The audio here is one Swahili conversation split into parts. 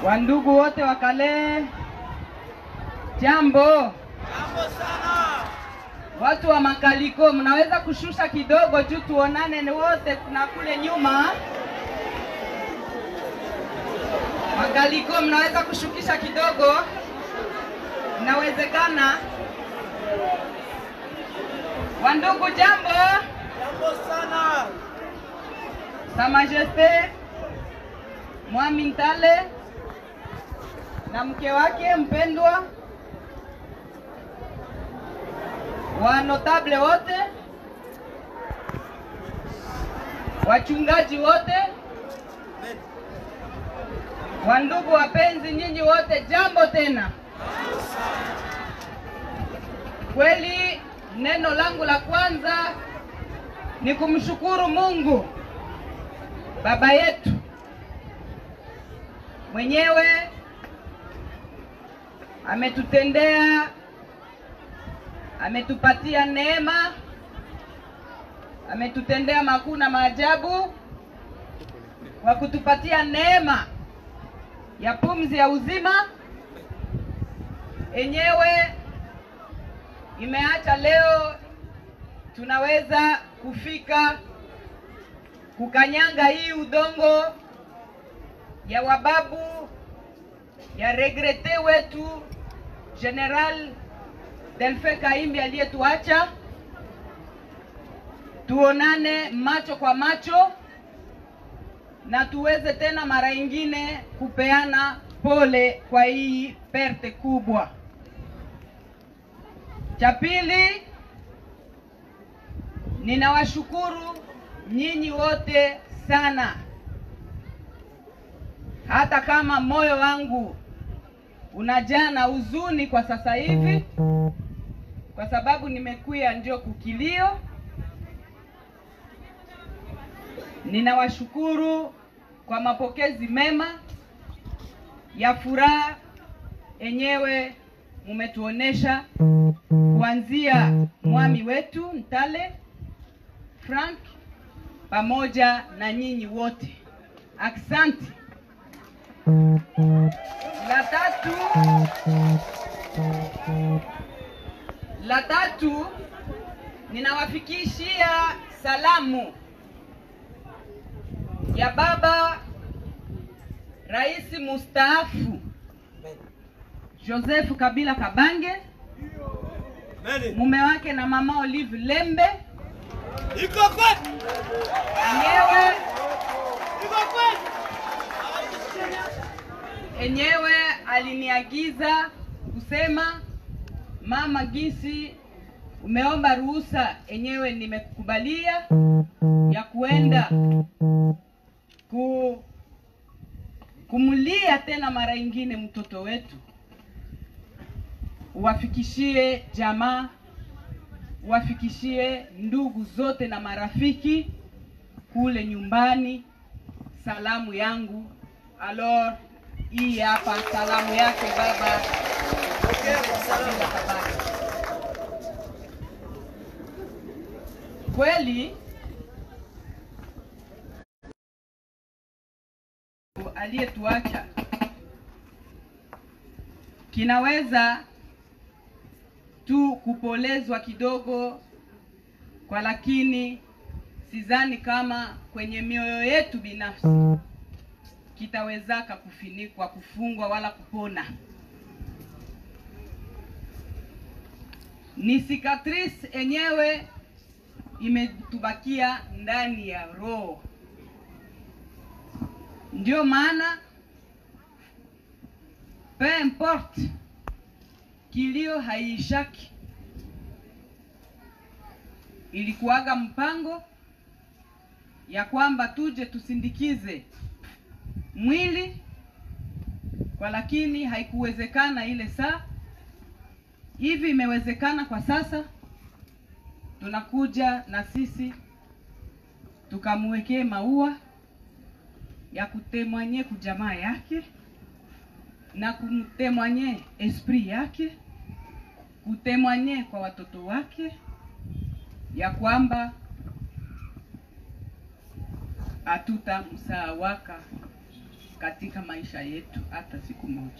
Wandugu wote wa Kale, jambo. Jambo sana. Watu wa Makaliko, mnaweza kushusha kidogo juu tuonane ni wote na kule nyuma. Makaliko, mnaweza kushukisha kidogo, inawezekana. Wandugu, jambo. Jambo sana. Sa Majeste Mwami Ntale na mke wake mpendwa, wa notable wote, wachungaji wote, Amen. wandugu wapenzi, nyinyi wote, jambo tena. Kweli neno langu la kwanza ni kumshukuru Mungu baba yetu mwenyewe ametutendea, ametupatia neema, ametutendea makuu na maajabu kwa kutupatia neema ya pumzi ya uzima enyewe imeacha leo tunaweza kufika kukanyanga hii udongo ya wababu ya regrete wetu General Delfe Kaimbi aliyetuacha, tuonane macho kwa macho na tuweze tena mara ingine kupeana pole kwa hii perte kubwa. Cha pili, ninawashukuru nyinyi wote sana, hata kama moyo wangu unajaa na huzuni kwa sasa hivi, kwa sababu nimekuya ndio kukilio. Ninawashukuru kwa mapokezi mema ya furaha enyewe mumetuonesha kuanzia mwami wetu Ntale Frank pamoja na nyinyi wote, aksanti. La tatu, la tatu, ninawafikishia salamu ya baba rais mustaafu Joseph Kabila Kabange, Amen. mume wake na mama Olive Lembe Iko kweli. enyewe Iko kweli. enyewe aliniagiza kusema mama, gisi umeomba ruhusa, enyewe nimekubalia ya kuenda ku kumlia tena mara ingine mtoto wetu, uwafikishie jamaa, uwafikishie ndugu zote na marafiki kule nyumbani salamu yangu. Alors, hii hapa salamu yake baba Kabila Kabange. Kweli aliyetuacha kinaweza tu kupolezwa kidogo kwa, lakini sidhani kama kwenye mioyo yetu binafsi kitawezaka kufinikwa, kufungwa wala kupona. Ni cicatrice enyewe imetubakia ndani ya roho. Ndio maana peu importe kilio haiishaki. Ilikuwaga mpango ya kwamba tuje tusindikize mwili kwa, lakini haikuwezekana ile saa. Hivi imewezekana kwa sasa, tunakuja na sisi tukamwekee maua ya kutemwanye kujamaa yake na kumtemwanye esprit yake, kutemwanye kwa watoto wake ya kwamba hatutamsahawaka katika maisha yetu hata siku moja.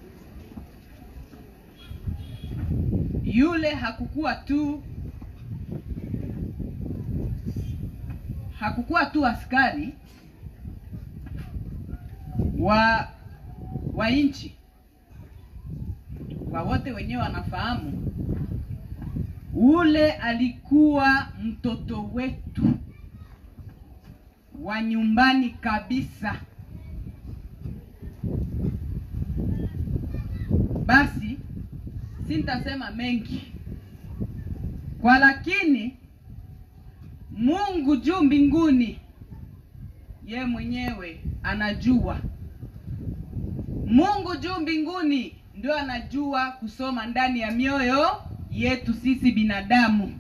Yule hakukuwa tu hakukuwa tu askari wa wa nchi, kwa wote wenyewe wanafahamu, ule alikuwa mtoto wetu wa nyumbani kabisa. Basi sintasema mengi kwa, lakini Mungu juu mbinguni, ye mwenyewe anajua. Mungu juu mbinguni ndio anajua kusoma ndani ya mioyo yetu sisi binadamu.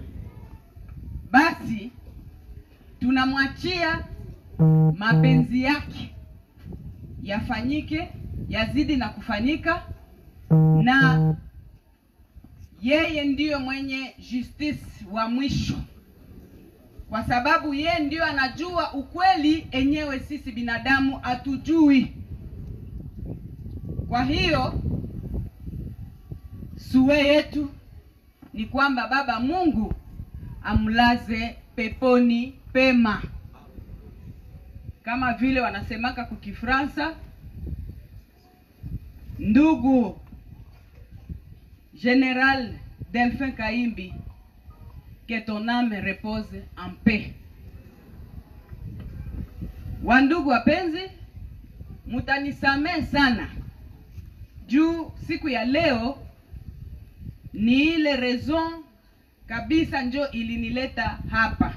Basi tunamwachia mapenzi yake yafanyike, yazidi na kufanyika, na yeye ndiyo mwenye justice wa mwisho, kwa sababu yeye ndiyo anajua ukweli enyewe sisi binadamu hatujui. Kwa hiyo suwe yetu ni kwamba Baba Mungu amlaze peponi pema, kama vile wanasemaka kwa Kifransa, ndugu General Delphin Kaimbi, que ton âme repose en paix. Wandugu wapenzi, mutanisamehe sana juu siku ya leo ni ile raison kabisa njo ilinileta hapa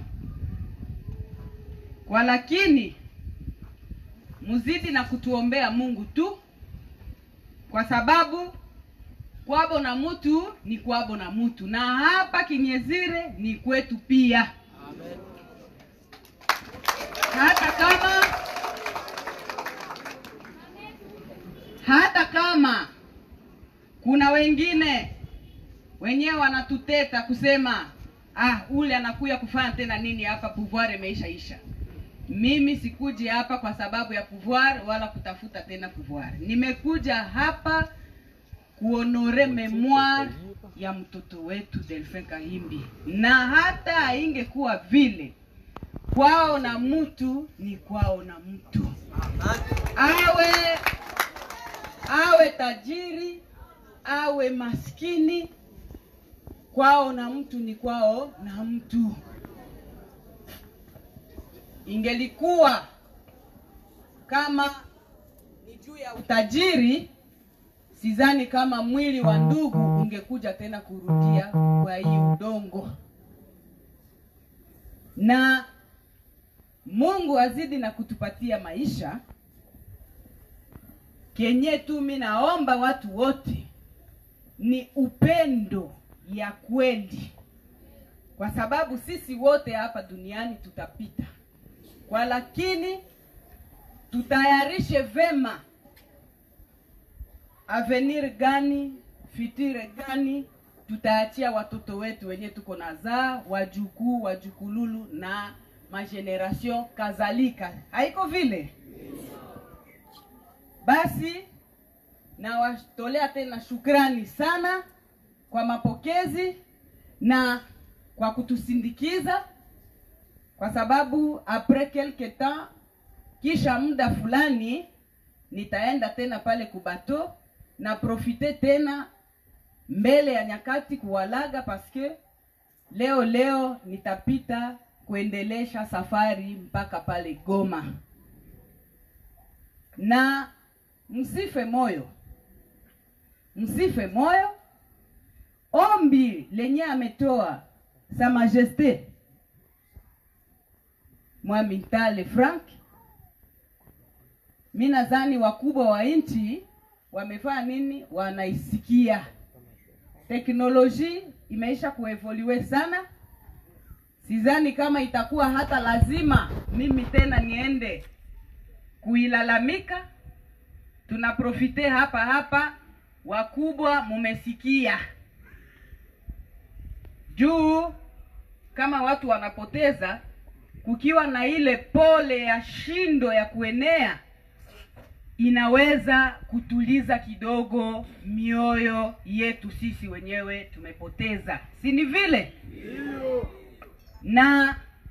kwa, lakini muzidi na kutuombea Mungu tu, kwa sababu kwabo na mutu ni kwabo na mutu, na hapa Kinyezire ni kwetu pia. Amen. hata kama hata kama kuna wengine wenyewe wanatuteta kusema ah, ule anakuya kufanya tena nini hapa, pouvoir imeishaisha. Mimi sikuji hapa kwa sababu ya pouvoir wala kutafuta tena pouvoir. Nimekuja hapa kuonore memoire ya mtoto wetu Delphin Kahimbi, na hata haingekuwa vile, kwao na mtu ni kwao na mtu awe awe tajiri awe maskini, kwao na mtu ni kwao na mtu. Ingelikuwa kama ni juu ya utajiri, sidhani kama mwili wa ndugu ungekuja tena kurudia kwa hii udongo. Na Mungu azidi na kutupatia maisha kenye tu mi naomba watu wote ni upendo ya kweli, kwa sababu sisi wote hapa duniani tutapita, kwa lakini tutayarishe vema avenir gani, fitire gani tutaachia watoto wetu wenye tuko nazaa, wajukuu, wajukululu na mageneration kadhalika, haiko vile? Basi nawatolea tena shukrani sana kwa mapokezi na kwa kutusindikiza, kwa sababu apres quelque temps, kisha muda fulani nitaenda tena pale kubato na profite tena mbele ya nyakati kuwalaga, paske leo leo nitapita kuendelesha safari mpaka pale Goma na msife moyo, msife moyo. Ombi lenye ametoa Sa Majeste Mwami Ntale Frank, mi nadhani wakubwa wa nchi wamefanya nini, wanaisikia. Teknoloji imeisha kuevoluwe sana, sidhani kama itakuwa hata lazima mimi tena niende kuilalamika. Tunaprofite hapa hapa, wakubwa mumesikia juu kama watu wanapoteza, kukiwa na ile pole ya shindo ya kuenea, inaweza kutuliza kidogo mioyo yetu sisi wenyewe tumepoteza, si ni vile? Na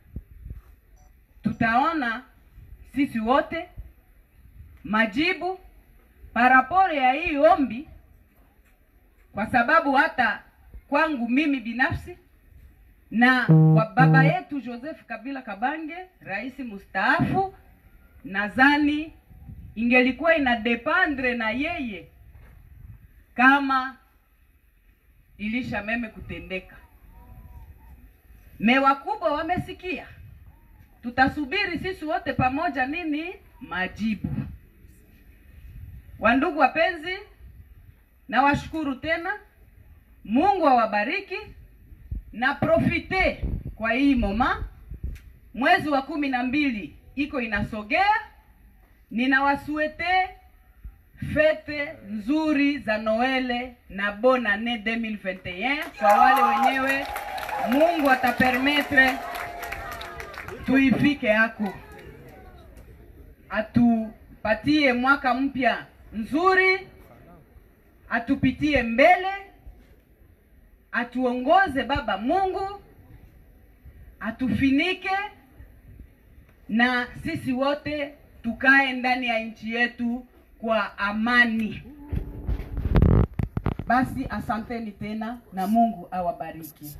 tutaona sisi wote majibu parapore ya hii ombi, kwa sababu hata kwangu mimi binafsi na kwa baba yetu Joseph Kabila Kabange, rais mustaafu, nadhani ingelikuwa ina dependre na yeye kama ilisha meme kutendeka. Me wakubwa wamesikia, tutasubiri sisi wote pamoja nini majibu. Wandugu wapenzi, nawashukuru tena, Mungu awabariki na profite kwa hii moma, mwezi wa kumi na mbili iko inasogea. Ninawasuete fete nzuri za Noele na bonne annee 2021 kwa wale wenyewe Mungu atapermetre tuifike hako, atupatie mwaka mpya nzuri, atupitie mbele, atuongoze Baba Mungu, atufinike na sisi wote tukae ndani ya nchi yetu kwa amani. Basi asanteni tena na Mungu awabariki.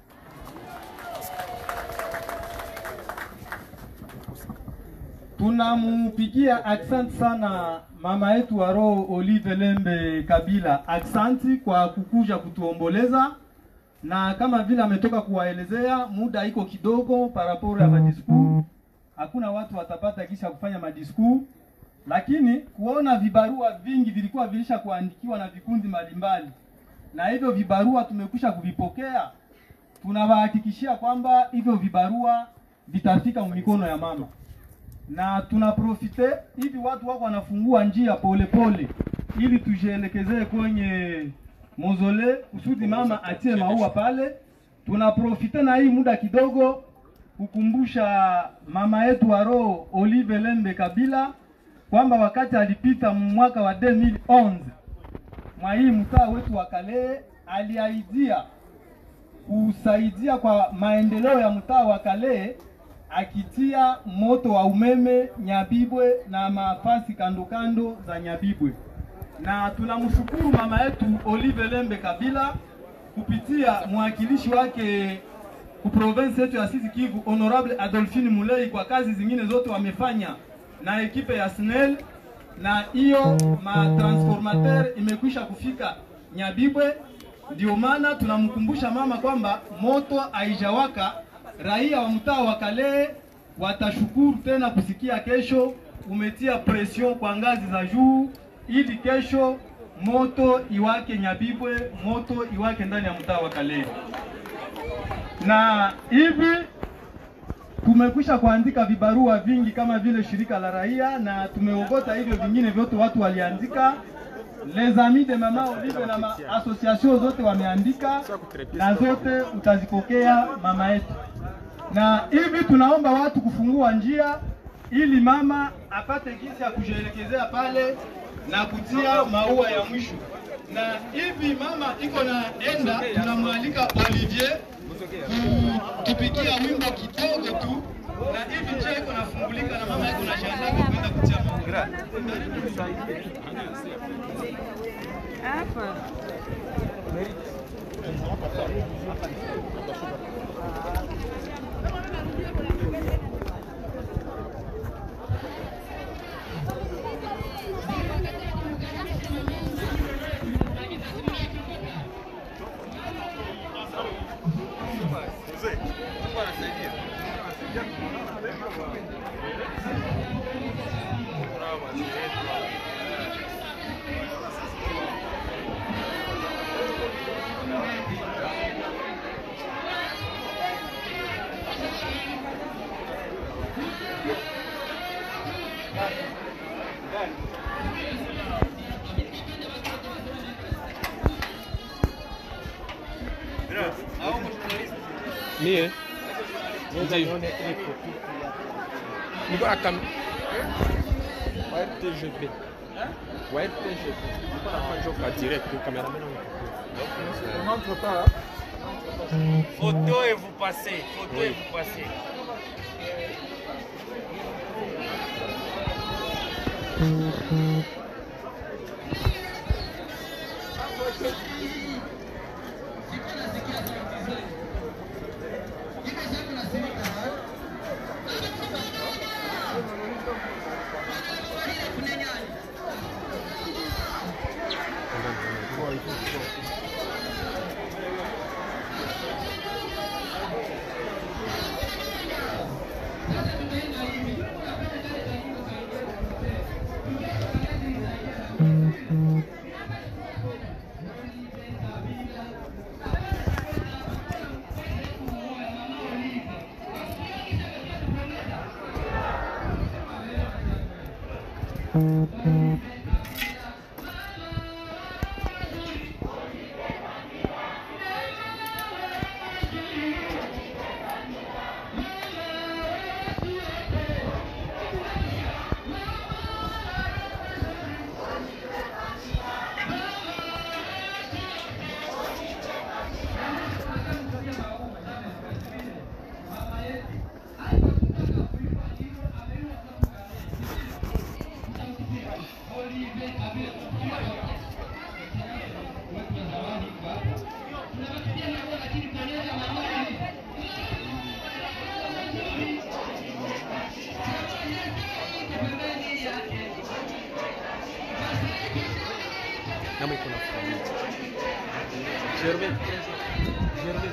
Tunamupigia aksanti sana mama yetu wa roho Olive Lembe Kabila, aksanti kwa kukuja kutuomboleza, na kama vile ametoka kuwaelezea, muda iko kidogo paraporo ya madisku, hakuna watu watapata kisha kufanya madisku, lakini kuona vibarua vingi vilikuwa vilisha kuandikiwa na vikundi mbalimbali, na hivyo vibarua tumekwisha kuvipokea. Tunawahakikishia kwamba hivyo vibarua vitafika mikono ya mama na tunaprofite hivi watu wako wanafungua njia polepole pole, ili tujielekezee kwenye mozole kusudi mama atie maua pale. Tunaprofite na hii muda kidogo kukumbusha mama yetu wa roho Olive Lembe Kabila kwamba wakati alipita mwaka wa 2011 mwa hii mtaa wetu wa Kale aliahidia kusaidia kwa maendeleo ya mtaa wa Kale akitia moto wa umeme Nyabibwe na mafasi kando kando za Nyabibwe, na tunamshukuru mama yetu Olive Lembe Kabila kupitia mwakilishi wake ku province yetu ya Sud Kivu Honorable Adolphine Mulei kwa kazi zingine zote wamefanya na ekipe ya SNEL, na hiyo matransformateur imekwisha kufika Nyabibwe. Ndio maana tunamkumbusha mama kwamba moto haijawaka raia wa mtaa wa Kale watashukuru tena kusikia kesho umetia pression kwa ngazi za juu, ili kesho moto iwake Nyabibwe, moto iwake ndani ya mtaa wa Kale. Na hivi tumekwisha kuandika vibarua vingi kama vile shirika la raia, na tumeogota hivyo vingine vyote watu waliandika les amis de mama Olive na ma association zote wameandika, na zote utazipokea mama yetu na hivi tunaomba watu kufungua njia ili mama apate gisi ya kujielekezea pale na kutia maua ya mwisho. Na hivi mama iko na enda, tunamwalika Olivier kutupikia wimbo kidogo tu, na hivi njia iko nafungulika na mama iko na jiandaa kwenda kutia maua. Mie ndio niko na kam wa RTGB wa RPG nilikuwa nafanya job ka direct cameraman wangu On n'entre pas. Photo et vous passez. Photo et vous passez. kama iko na familia. Germain, Germain.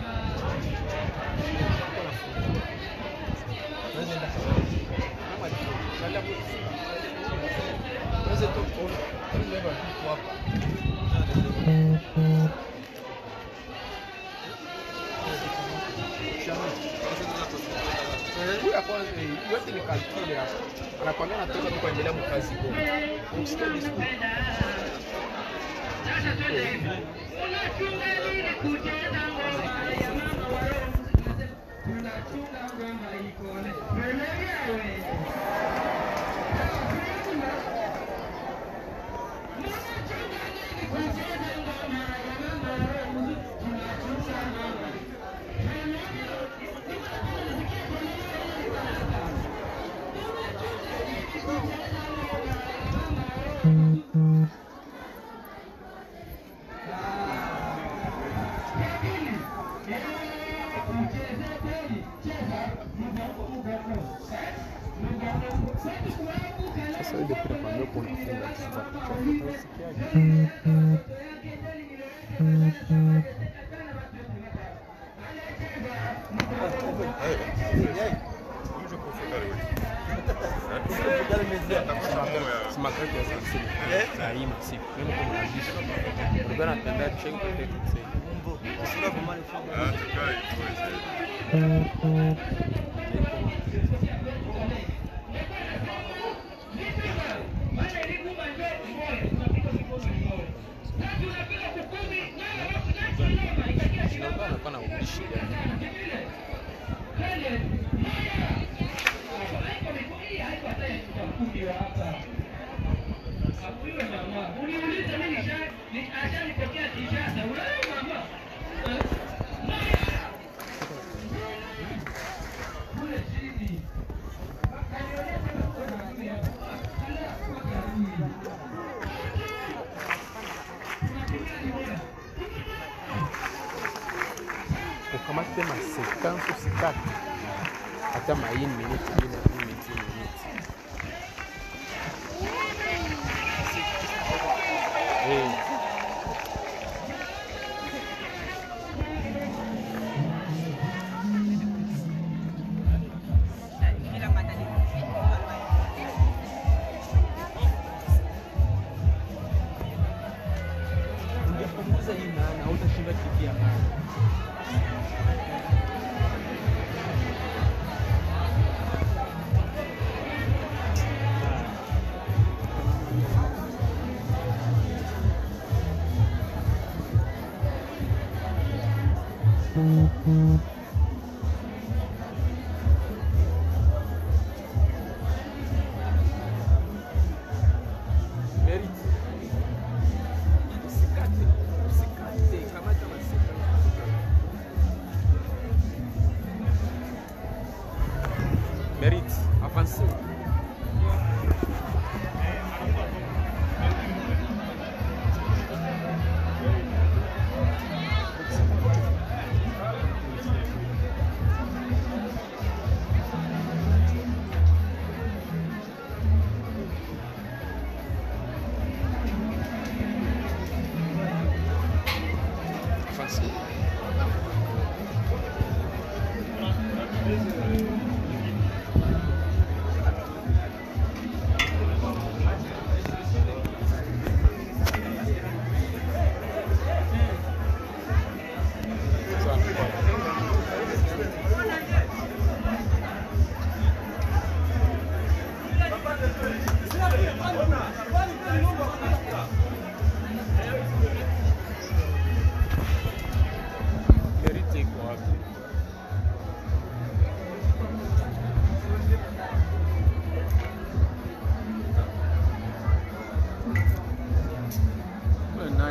Iko na familia. Unaweza enda kama ni angalia hapo. Unaweza tu kuona. Unaweza enda tu hapa. Huyu ya kwanza eh, yote ni kalkule hapa. Anakwambia natoka tu kuendelea mkazi kwa. Ukisikia discours Sasa ile pia kwa mimi kuna funga kwa kusikiaje? Sima kati ya sansini. Daima siku. Mimi kwa mwandishi. Ndio napenda check kwa text. Ndio anakuwa na ubishi gani? ukamate masekansi usikate hata maini minute ine minute minute Eh, ungepunguza hii maana hautashinda kitia maana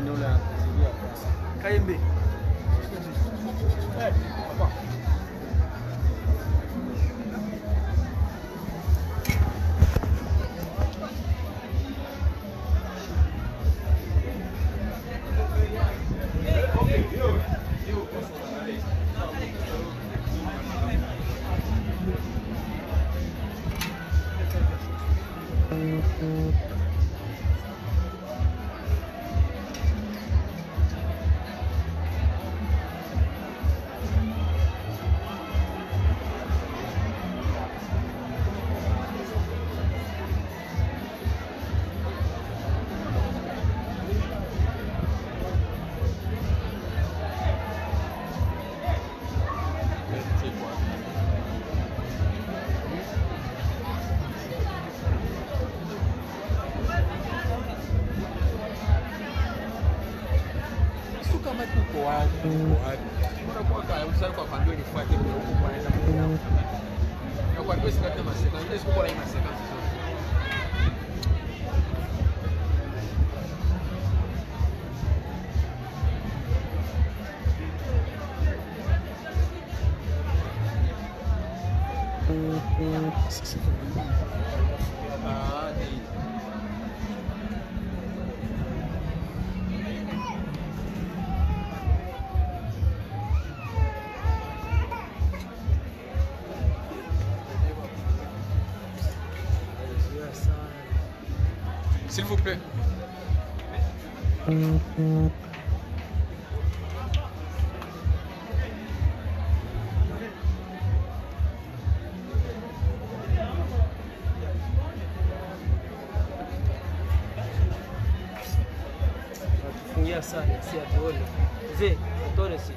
nani ule anakuzidia kwanza. Kaimbe. Eh, hapa. Sio kama tuko wapi, tuko wapi. Mbona kwa kaya usali kwa kwambia nifuate ndio huko kwa naenda kwa. Na kwa pesa kama maseka, ndio siku kwa maseka. Ah, ni S'il vous plaît. Tufungia sana si atuone. Mzee, atuone si.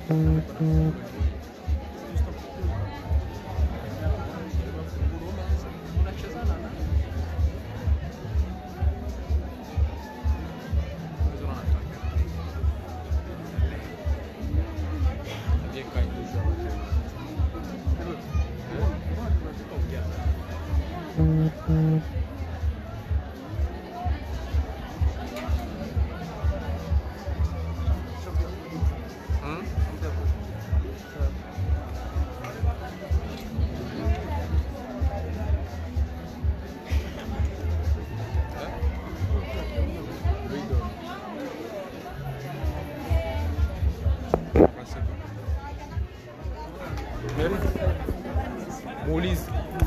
Muulize.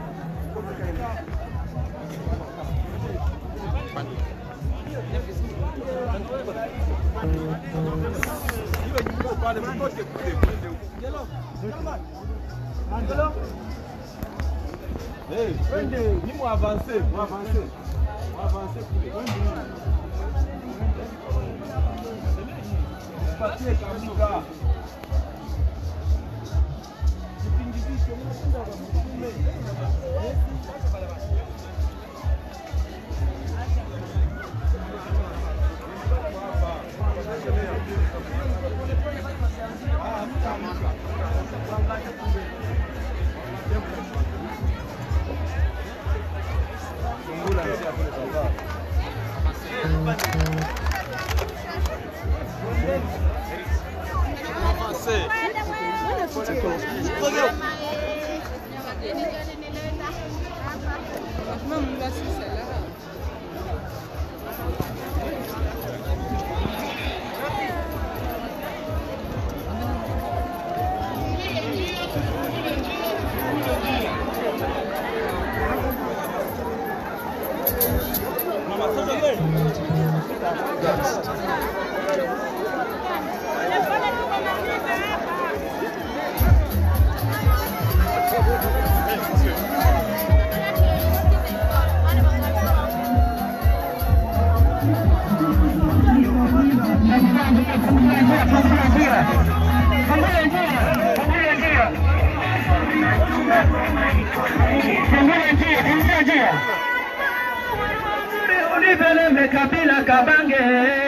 Univelembe kabila kabange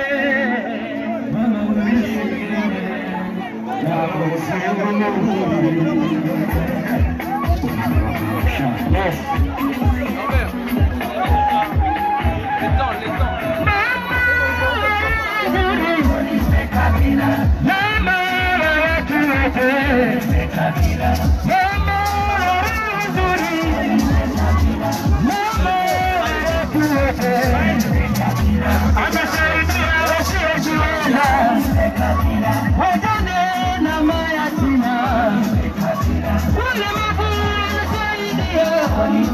Mama watu wote Mama nzuri Mama watu wote Anasaidia wasiojiweza Wajane na mayatima Walemavu anasaidia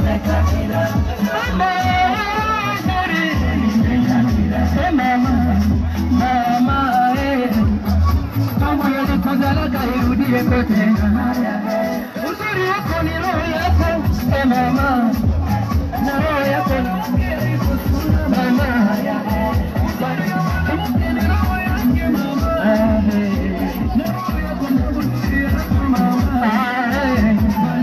Mama nzuri Eh, Mama Mama eh mambo yalikozalaka irudie kote. Uzuri wako ni roho yako e mama, na roho yako mama. Ah, eh. Ah, eh.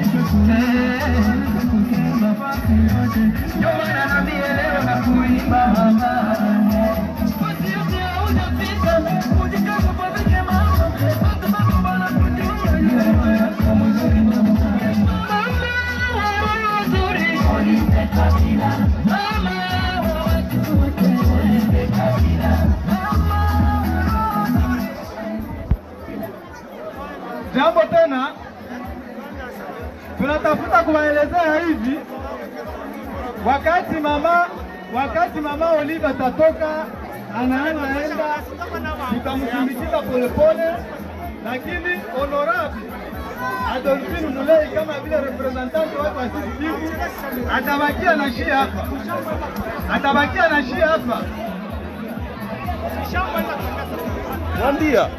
Ndio maana nami leo na kuimba mama Jambo tena, tunatafuta kuwaelezea hivi, wakati mama wakati mama Olive atatoka anaenda, tutamsindikiza polepole, lakini honorable Adolphine Mulei kama vile representanti wake wa Sud Kivu atabakia na shia hapa, atabakia na shia hapa. Mwambia.